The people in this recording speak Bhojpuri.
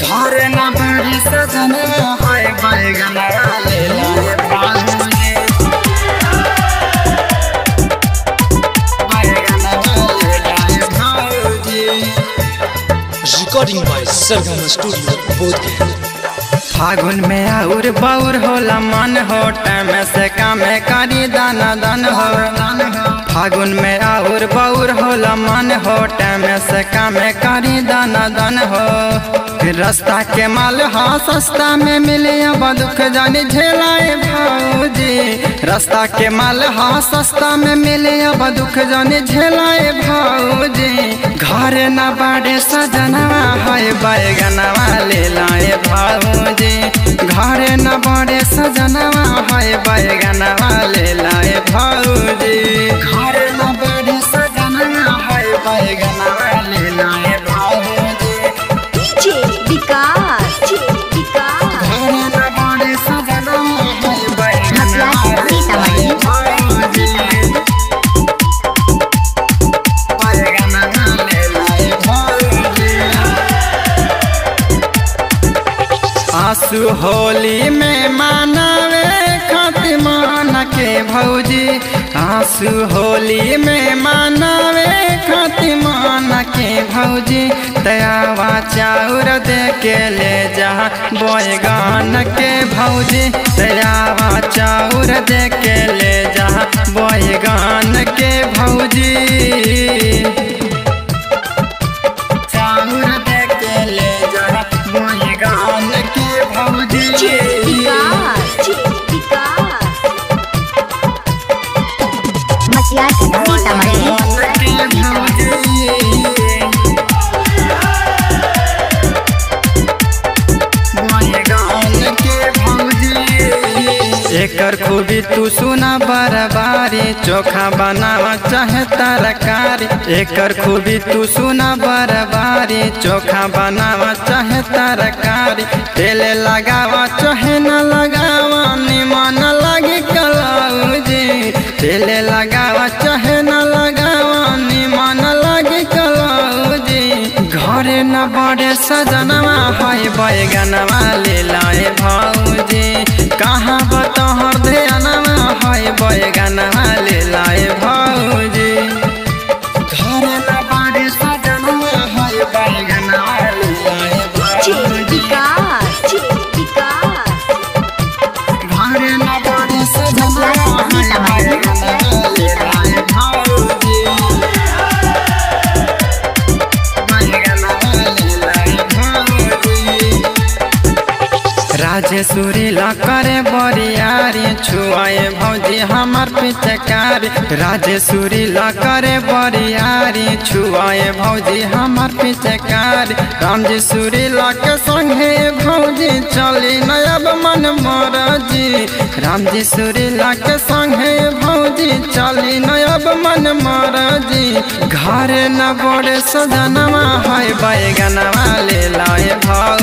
घर न बड़ी सजन है बैगन ले लाए भाऊजी बैगन ले लाए भाऊजी Recording by Sargam Studio, Bodhgaya. फागुन में और बौर होला मन हो टाइम से कामे करी दाना दान हो फागुन में और बौर होला मन हो टाइम से कामे करी दाना दान हो रास्ता के माल हा सस्ता में मिले अब दुख जानी झेलाए भाऊजी रास्ता के माल हा सस्ता में मिले अब दुख जानी झेलाए भाऊजी घर न बाड़े सजनवा है बैगनवा ले लाए भाऊजी घर न बड़े सजनवा है बैगनवा ले लाए भाऊजी घर न बड़े सजनवा है बैगनवा ले लाए भाऊजी DJ विकास विकास घर न बड़े सजनवा है बैगनवा ले लाए भाऊजी बैगनवा ले लाए भाऊजी आंसू होली में मानवे खत्मान के भौजी आंसू होली में मानवे खत्मान के भौजी दयावा चाउर दे के ले जा बैगान के भौजी दयावा चाउर दे के ले जा बैगान के भौजी चाउर दे के ले जा बैगान के भौजी विकास विकास मसिया सीतामढ़ी एकर खूबी तू सुना बरबारी चोखा बनावा चाहे तरकारी एकर खूबी तू सुना बरबारी चोखा बनावा चाहे तरकारी तेल लगावा चाहे न लगावा निमन लगे कलाउजी तेल लगावा चाहे न लगावा निमन लगे कलाउजी घरे न बड़े सजनवा है बैगनवा ले लाए भाऊजी कहाँ बतहर ध्यानवा है बैगनवा ले लाए भाऊजी घरे न बड़े सजनवा है बैगनवा ले लाए भाऊजी विकास विकास घरे न बड़े सजनवा है बैगनवा ले लाए भाऊजी राजेश्वरी ला करे बरियारी छुआए भौजी हमार पिचकारी राजेश्वरी ला करे बरियारी छुआए भौजी हमार पिचकारी रामजेश्वरी ला के संगे भौजी चली नयब मन मरजी रामजेश्वरी ला के संगे भौजी चली नयब मन मरजी घर न बड़े सजनवा है बैगनवा ले लाए भाऊ